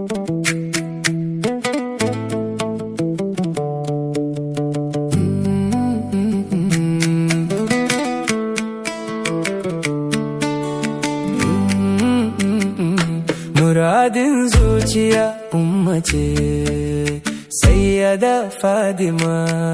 Muradin zuciya umma ce sayyada Fadima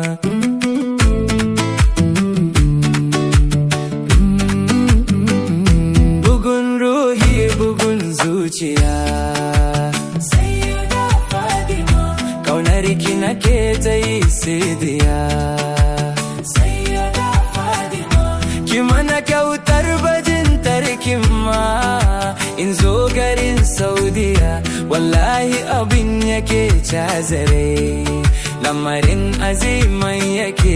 Bugun ruhi bugun zuciya sayyada Fadima Kaunar ki nake ta yi sidiya sayyada Fadima Ki mana kyautar bajin tarkin ma in zo garin Saudiya wallahi abin yake cazare lamarin aziman yake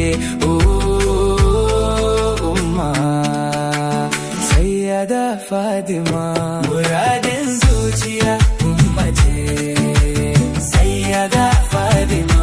oh, umma sayyada Fadima muradin zuciya umma ce sayyada Fadima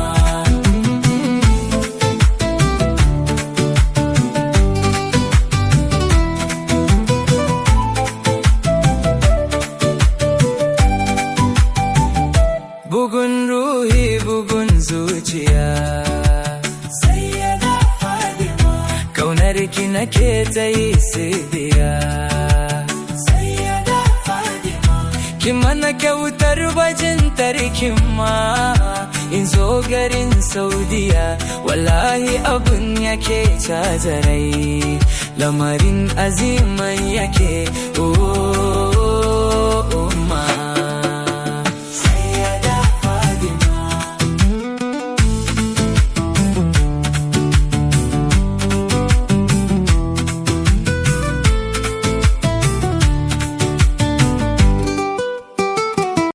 bugun ruhi bugun zuciya sayyada Fadima kaunar ki nake ta yi sidiya sayyada Fadima ki mana kyautar bajin tarkin ma in zo garin Saudiya wallahi abun yake cazarai lamarin aziman yake oh